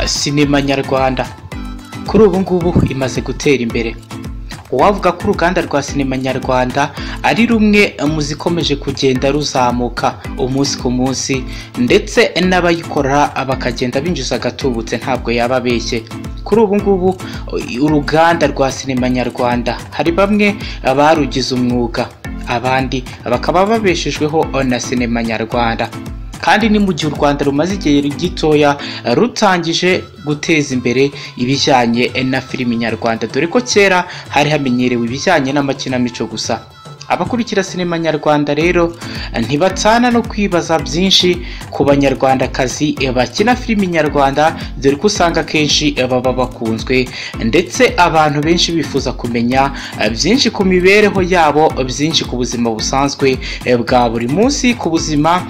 sinema nyarwanda kuri ubu ngubu imaze gutera imbere uwavuga ko uruganda rwa sinema nyarwanda ari rumwe mu zikomeje kugenda ruzamuka umunsi ku munsi ndetse n'abayikora bakagenda binjiza agatubutse ntabwo yaba abeshye kuri ubu ngubu uruganda rwa sinema nyarwanda hari bamwe barugize umwuga abandi bakaba babeshejweho na sinema nyarwanda kandi ni mu gihe u rwanda rumaze igihe gitoya rutangije guteza imbere ibijyanye na filimi nyarwanda dore ko kera hari hamenyerewe ibijyanye n'amakinamico gusa abakurikira sinema nyarwanda rero ntibatana no kwibaza byinshi ku banyarwandakazi bakina filimi nyarwanda dore ko usanga akenshi baba bakunzwe ndetse abantu benshi bifuza kumenya byinshi ku mibereho yabo byinshi ku buzima busanzwe bwa buri munsi ku buzima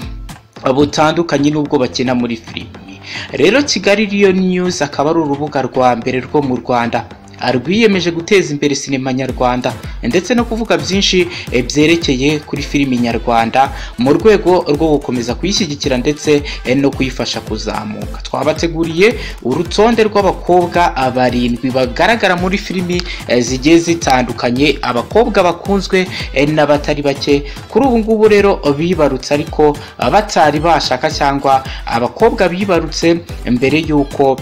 butandukanye n'ubwo bakina muri filimi rero kigali riyo niyuzi akaba ari urubuga rwa mbere rwo mu rwanda rwiyemeje guteza imbere sinema nyarwanda ndetse no kuvuga byinshi byerekeye kuri filimi nyarwanda mu rwego rwo gukomeza kuyishyigikira ndetse no kuyifasha kuzamuka twabateguriye urutonde rw'abakobwa barindwi bagaragara muri filimi zigiye zitandukanye abakobwa bakunzwe n'abatari bake kuri ubu ngubu rero bibarutse ariko batari bashaka cyangwa abakobwa bibarutse mbere y'uko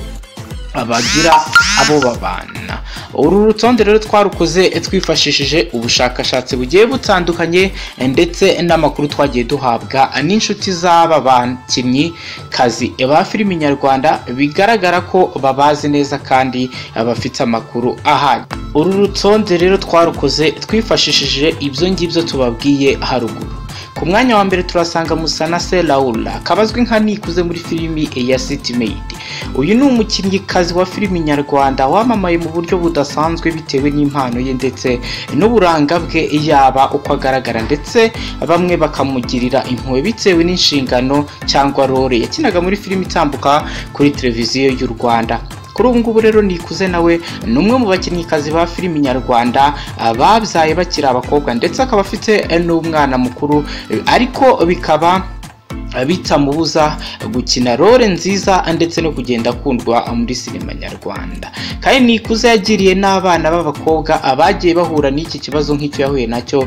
bagira abo babana uru rutonde rero twarukoze twifashishije ubushakashatsi bugiye butandukanye ndetse n'amakuru twagiye duhabwa n'inshuti z'aba bakinnyi kazi ba filimi nyarwanda bigaragara ko babazi neza kandi bafite amakuru ahari uru rutonde rero twarukoze twifashishije ibyo ngibyo tubabwiye haruguru ku mwanya wa mbere turasanga musana se laura akaba azwi nka nikuze muri filimi ya city made uyu ni umukinnyikazi wa filimi nyarwanda wamamaye mu buryo budasanzwe bitewe n'impano ye ndetse n'uburanga bwe yaba uko agaragara ndetse bamwe bakamugirira impuhwe bitewe n'inshingano cyangwa role yakinaga muri filimi itambuka kuri televiziyo y'u rwanda kuri ubu ngubu rero nikuze nawe ni umwe mu bakinnyikazi ba filimi nyarwanda babyaye bakiri abakobwa ndetse akaba afite n'umwana mukuru ariko bikaba bitamubuza gukina role nziza ndetse no kugenda akundwa muri sinema nyarwanda kandi nikuze yagiriye n'abana b'abakobwa abagiye bahura n'iki kibazo nk'icyo yahuye nacyo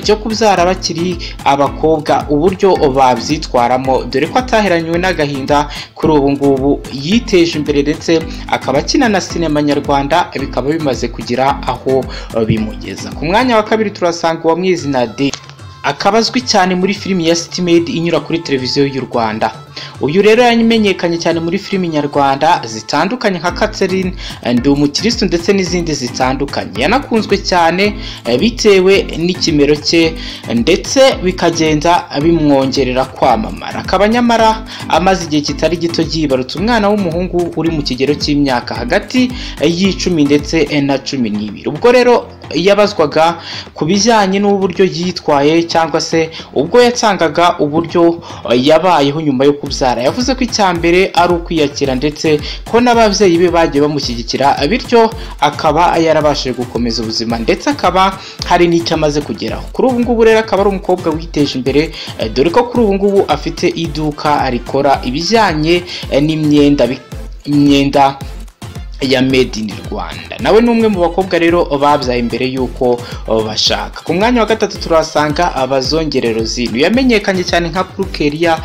cyo kubyara bakiri abakobwa uburyo babyitwaramo dore ko ataheranywe n'agahinda kuri ubu ngubu yiteje imbere ndetse akaba akina na sinema nyarwanda bikaba bimaze kugira aho bimugeza ku mwanya wa kabiri turasanga uwamwizina de akaba azwi cyane muri filimi ya city made inyura kuri televiziyo y'u rwanda uyu rero yamenyekanye cyane muri filimi nyarwanda zitandukanye nka catherine ndi umukirisitu ndetse n'izindi zitandukanye yanakunzwe cyane bitewe n'ikimero cye ndetse bikagenda bimwongerera kwamamara akaba nyamara amaze igihe kitari gito yibarutse umwana w'umuhungu uri mu kigero cy'imyaka hagati y'icumi ndetse na cumi n'ibiri ubwo rero yabazwaga ku bijyanye n'uburyo yitwaye cyangwa se ubwo yatangaga uburyo yabayeho nyuma yo kubyara yavuze ko icya mbere ari ukwiyakira ndetse ko n'ababyeyi be bagiye bamushyigikira bityo akaba yarabashije gukomeza ubuzima ndetse akaba hari n'icyo amaze kugeraho kuri ubu ngubu rero akaba ari umukobwa witeje imbere dore ko kuri ubu ngubu afite iduka rikora ibijyanye n'imyenda imyenda ya made in rwanda nawe ni umwe mu bakobwa rero babyaye imbere y'uko bashaka ku mwanya wa gatatu turahasanga abazongerero zino yamenyekanye cyane nka purukeriya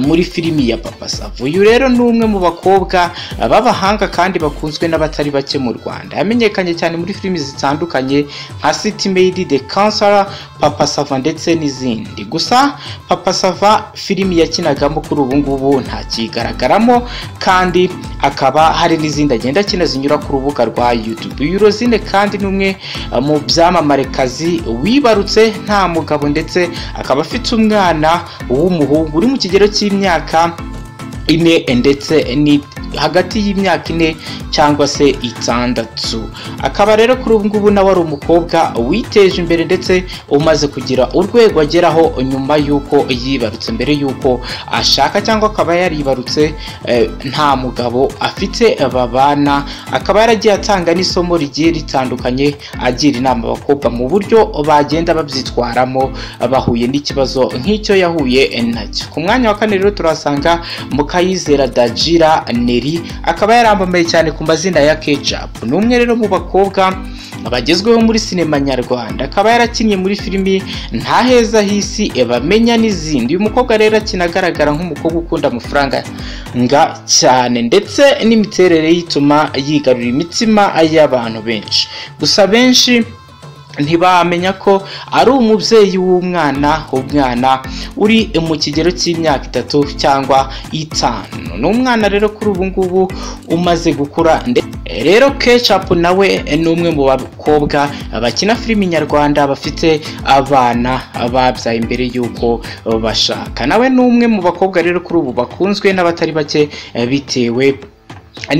muri filimi ya papa savu uyu rero ni umwe mu bakobwa b'abahanga kandi bakunzwe n'abatari bake mu rwanda yamenyekanye cyane muri filimi zitandukanye nka city made the kansara papa sava ndetse n'izindi gusa papa sava filimi yakinagamo kuri ubu ngubu ntakigaragaramo kandi hakaba hari n'izindi agenda akina zinyura ku rubuga rwa YouTube Eurozine kandi ni umwe mu byamamarekazi wibarutse nta mugabo ndetse akaba afite umwana w'umuhungu uri mu kigero cy'imyaka ine ndetse hagati y'imyaka ine cyangwa se itandatu akaba rero kuri ubu ngubu nawe ari umukobwa witeje imbere ndetse umaze kugira urwego ageraho nyuma y'uko yibarutse mbere y'uko ashaka cyangwa akaba yaribarutse eh, nta mugabo afite babana akaba yaragiye atanga n'isomo rigiye ritandukanye agira inama abakobwa mu buryo bagenda babyitwaramo bahuye n'ikibazo nk'icyo yahuye nacyo ku mwanya wa kane rero turasanga mukayizera dagira neri akaba yarambamaye cyane ku mazina ya kecapu ni umwe rero mu bakobwa bagezweho muri sinema nyarwanda akaba yarakinnye muri filimi nta heza h'isi bamenya n'izindi uyu mukobwa rero akina agaragara nk'umukobwa ukunda amafaranga nga cyane ndetse n'imiterere y'ituma yigarurira imitima y'abantu benshi gusa benshi ntibamenya ko ari umubyeyi w'umwana umwana uri mu kigero cy'imyaka itatu cyangwa itanu ni umwana rero kuri ubu ngubu umaze gukura ndetse rero kecapu nawe ni umwe mu bakobwa bakina filimi nyarwanda bafite abana babyaye mbere y'uko bashaka nawe ni umwe mu bakobwa rero kuri ubu bakunzwe n'abatari bake bitewe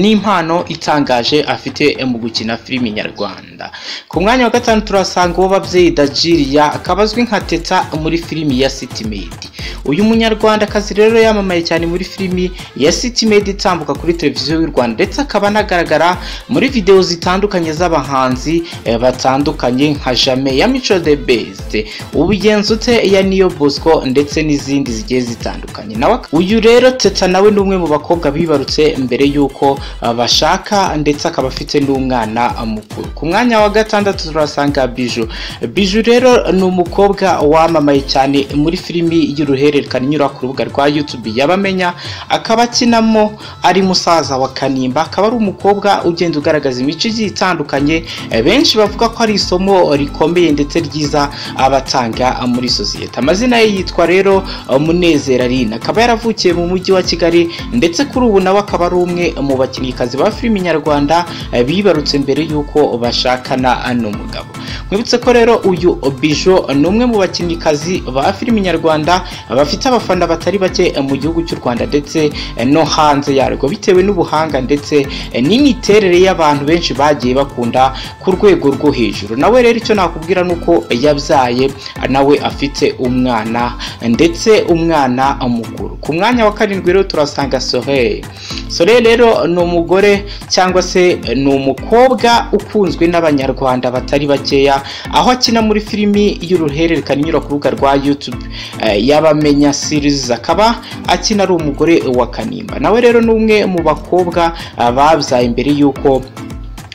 n'impano itangaje afite mu gukina filimi nyarwanda ku mwanya wa gatanu turasanga uwo babyeyi dajiriya akaba azwi nka teta muri filimi ya sitimedi uyu munyarwandakazi rero yamamaye cyane muri filimi ya sitimedi itambuka kuri televiziyo y'u rwanda ndetse akaba anagaragara muri videwo zitandukanye z'abahanzi eh, batandukanye nka jame ya mico de besite ubugenzuke ya niyo bosco ndetse n'izindi zigiye zitandukanye nawe uyu rero teta nawe ni umwe mu bakobwa bibarutse mbere y'uko uh, bashaka ndetse akaba afite n'umwana mukuru ku mwanya wa gatandatu turasanga biju biju rero ni umukobwa wamamaye cyane muri filimi y'uruhererekane inyura ku rubuga rwa youtube yabamenya akaba akinamo ari musaza wa kanimba akaba ari umukobwa ugenda ugaragaza imico igiye itandukanye eh, benshi bavuga ko ari isomo rikomeye ndetse ryiza abatanga muri sosiyete amazina ye yitwa rero uh, munezero aline akaba yaravukiye mu mujyi wa kigali ndetse kuri ubu nawe akaba ari umwe mu bakinnyikazi ba filimi nyarwanda eh, bibarutse mbere y'uko bashakana n'umugabo mwibutse ko rero uyu bijo ni umwe mu bakinnyikazi ba filimi nyarwanda bafite abafana batari bake eh, mu gihugu cy'u rwanda ndetse eh, no hanze yarwo bitewe n'ubuhanga ndetse eh, n'imiterere y'abantu benshi bagiye bakunda ku rwego rwo hejuru nawe rero icyo nakubwira ni uko yabyaye eh, nawe afite umwana ndetse umwana mukuru ku mwanya wa karindwi rero turasanga soheye soheye rero ni umugore cyangwa se ni umukobwa ukunzwe n'abanyarwanda batari bakeya aho akina muri filimi y'uruhererekane inyura ku rubuga rwa youtube eh, y'abamenya series akaba akina ari umugore wa kanimba nawe rero ni umwe mu bakobwa ah, babyaye mbere y'uko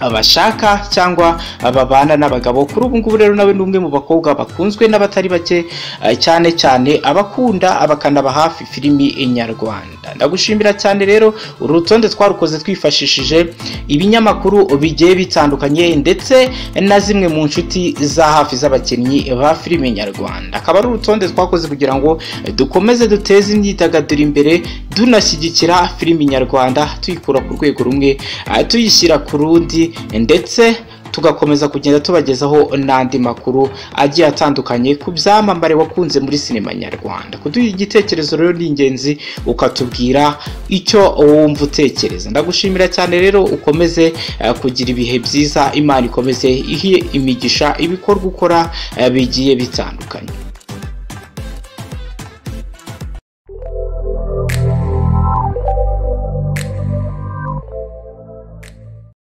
abashaka cyangwa babana n'abagabo kuri ubu ngubu rero nawe ni umwe mu bakobwa bakunzwe n'abatari bake eh, cyane cyane abakunda abakanaba hafi filimi nyarwanda ndagushimira cyane rero uru rutonde twarukoze twifashishije ibinyamakuru bigiye bitandukanye ndetse na zimwe mu nshuti za hafi z'abakinnyi ba filimi nyarwanda akaba ari urutonde twakoze kugira ngo eh, dukomeze duteze imyidagaduro imbere dunashyigikira filimi nyarwanda tuyikura ku rwego rumwe eh, tuyishyira ku rundi ndetse tugakomeza kugenda tubagezaho n'andi makuru agiye atandukanye ku byamamare wakunze muri sinema nyarwanda kuduha igitekerezo rero ni ingenzi ukatubwira icyo wumva utekereza ndagushimira cyane rero ukomeze eh, kugira ibihe byiza imana ikomeze ihe imigisha ibikorwa ukora eh, bigiye bitandukanye